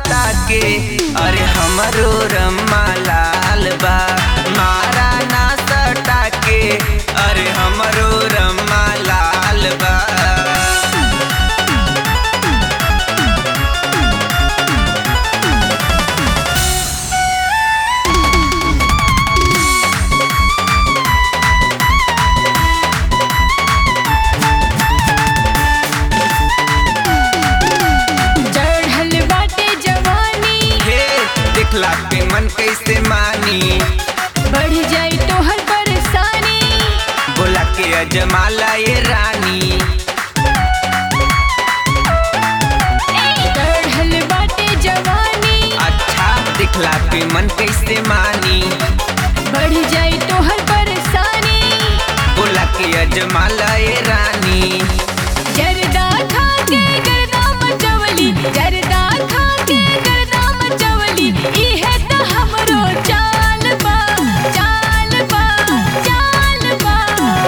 सटा के अरे हमरो रम्मा लाल बा मारा ना सटा के अरे हमरो रम्मा लाल बा चढ़ल बाटे जवानी हे दिखला पे मन कैसे मानी बढ़ जाई तोहर परेशानी बोला के अजमाला ये रानी चढ़ल बाटे जवानी अच्छा दिखला पे मन कैसे मानी बढ़ जाई तोहर परेशानी बोला के अजमाला ये रानी जरदा खा के गर्दा मचवली जरदा खा के गर्दा मचवली इहे त हमरो चाल बा चाल बा चाल बा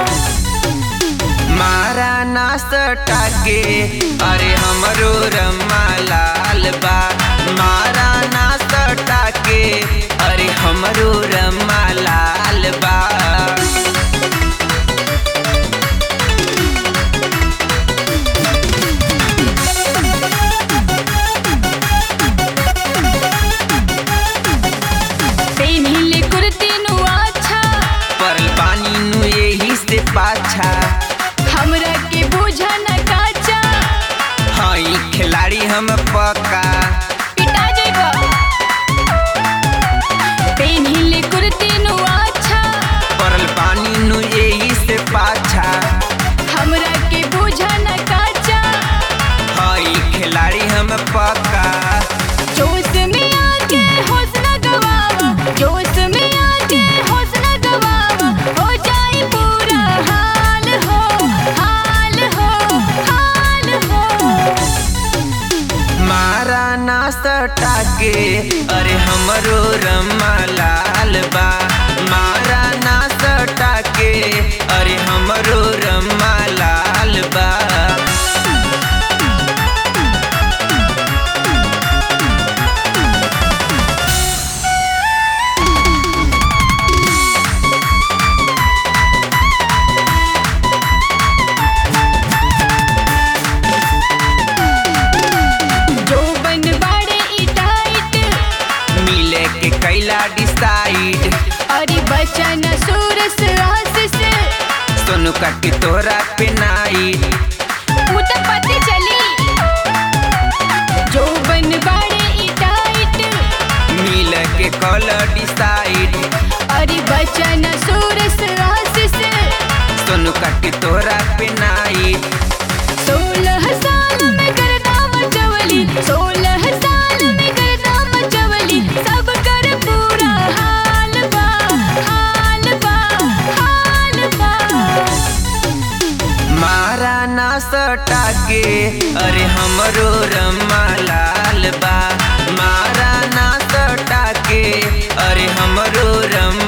मारा ना सटा के अरे हमरो रम्मा लाल बा मारा ना सटा के अरे हमरो रम्मा लाल बा पेनिले कुर्ती नु अच्छा परल पानी नु यही से पाछा हमरा के बुझा न काचा हई खिलाड़ी हम पक्का पिटा जइबा पेनिले कुर्ती नु अच्छा परल पानी नु यही से पाछा हमरा के बुझा न काचा हई खिलाड़ी हम पक्का जोश में आके होश न गवावा जोश में आके होश न गवावा हो जाई पूरा हाल हो हाल हो हाल हो मारा ना सटा के अरे हमरो रम्मा लाल बा मारा ना सटा के अरे हमरो रम्मा लाल बा जो बन बाड़े ई टाइट मिले के कैला डिसाइड अरे बचन सूरस आशीष सोनू काटी तोरा पे नाइट उ त पते चली जो बन बाड़े ई टाइट मिले के कॉल डिसाइड अरे बचन सूरस आशीष सोनू काटी तोरा पे नाइट सोलह साल में करदा मचवली सोलह साल में करदा मचवली सब कर पूरा हाल बा हाल बा हाल बा मारा ना सटा के अरे हमरो रम्मा लाल बा मारा ना सटा के अरे हमरो रम्मा